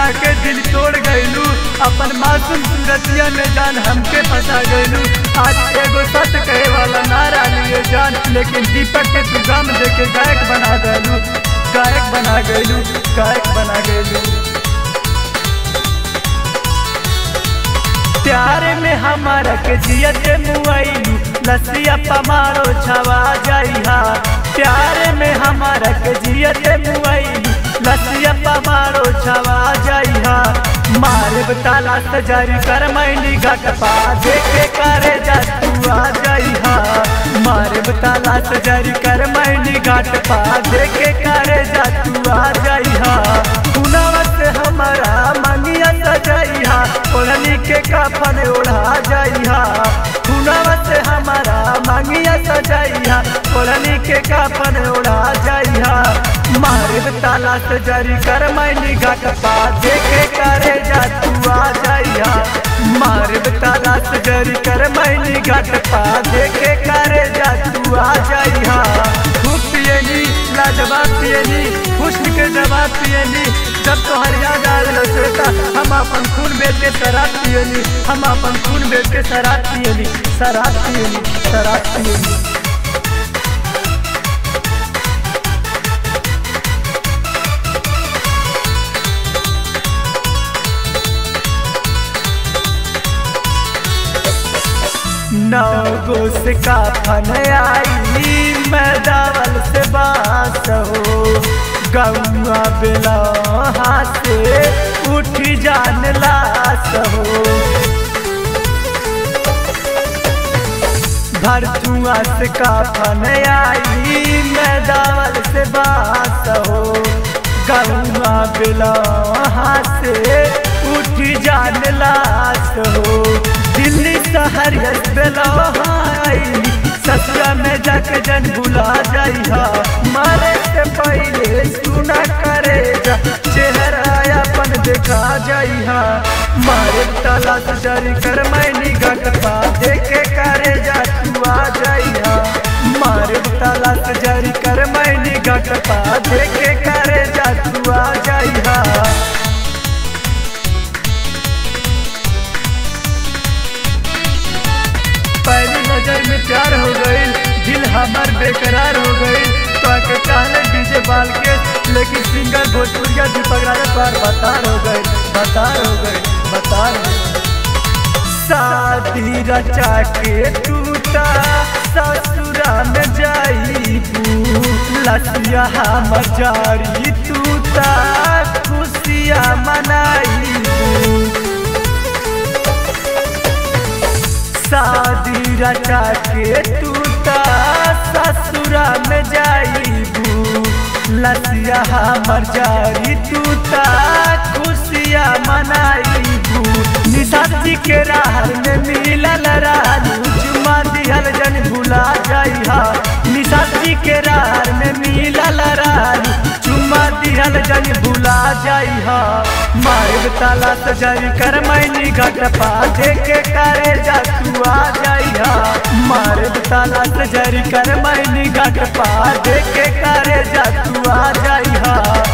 के दिल तोड़ गइलू अपन मासूम सूरतिया में जान हमके फंसा गइलू आज एगो सच कहे वाला नारा लिए जान लेकिन दीपक के तू गम देके गायक बना गइलू गायक बना गइलू गायक बना गइलू प्यार में हमारा के जियते मुआइलू लसिया पमारो छवा जाइहा प्यार में हमारा के जियते मुआइलू लसिया पमारो छवा जाइहा मारे ताला सजारी कर मैनी घट पा देखे करे जा तू आ जाइहा मारे ताला सजारी कर मैनी घट पा देखे करे जा तू आ जाइहा पुनवा से हमारा मंगिया सजाइहा ओढ़नी के कफन ओढ़ा जाइहा पुनवा से हमारा मंगिया सजाइहा ओढ़नी के कफन ओढ़ा जाइहा मारे ताला से जरी कर मैनी घट पा देखे करे जा तू आ जाइहा मारे ताला से जरी कर मैनी घट पा देखे करे जा तू आ जाइहा खूब पियनी लाजवाब पियनी हुस्न के जवाब पियनी जब तोहर याद आवेला श्वेता हम अपन खून बेच के शराब पियनी हम अपन खून बेच के शराब पियनी शराब पियनी शराब पियनी नौ गो से काफन आई मैं दावल से बास हो गौआ बेला से उठी जान लास हो भरथुआ से काफन आई मैं दावल से बास हो गौआ बेला से उठी जान लास हो दिल्ली शहर बेलाई ससुरा में जाके जन भुला जाइहा मारे से पहले सुना करे जा चेहरा अपन देखा जाइहा मारे ताला से जारी कर मैनी घटपा देखे करे जा तू आ जाइहा मारे ताला से जारी कर मैनी घटपा देखे करे जा तू आ जाइहा पहली नजर में प्यार हो गई दिल हमार बेकरार हो गई तो आके कहले डीजे बाल के लेकिन सिंगर भोजपुरिया दीपक राजा पार बतार हो गए बतार हो गए बतार हो गए शादी रचा के टूटा ससुरा में जाई लसिया हमर जारी टूटा खुशिया मनाई शादी रचा के टूटा ससुरा में जाइबू लसिया हमर जारी टूटा खुशिया मनाइबू निशादी के राह में मिलल रानू चुमा दिहल जन भुला जाइहा निशादी के राह में मिलल रानू चुमा दिहल जन भुला जाइहा मारे ताला सजाई कर मैनी घट पा देखे करे जा तू आ जाइहा मारे ताला सजाई कर मैनी घट पा देखे करे जा तू आ जाइहा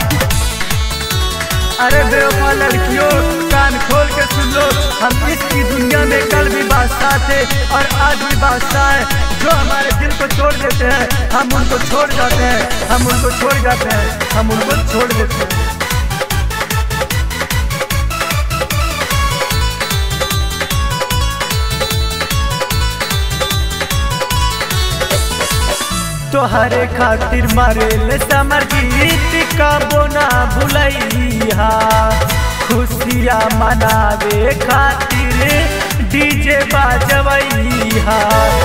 अरे बेवफा लड़कियों कान खोल के सुन लो हम इसकी दुनिया में कल भी बादशाह थे और आज भी बादशाह है जो हमारे दिल को छोड़ देते हैं हम उनको छोड़ जाते हैं हम उनको छोड़ जाते हैं हम उनको छोड़ देते हैं तोहरे खातिर मारेल समर गीत का बोना भुलैया खुशिया मनावे खातिर डीजे बाजवैया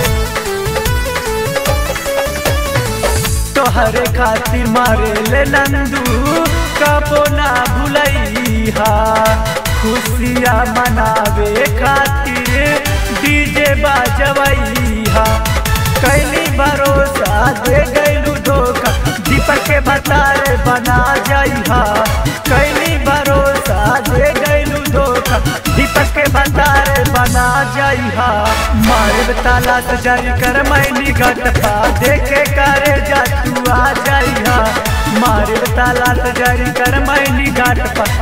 तोहरे खातिर मारेल नंदू का बोना भुलैया खुशिया मनावे खातिर डीजे बाजवैया कैली भरोसा दे गैलू धोखा दीपक के बतारे बना जाइहा कैली भरोसा दे गैलू धोखा दीपक के बतारे बना जाइहा मारे ताला से जारी कर मैनी घट पा देखे करे जा तू आ जाइहा मारे ताला से जारी कर मैनी घाट पा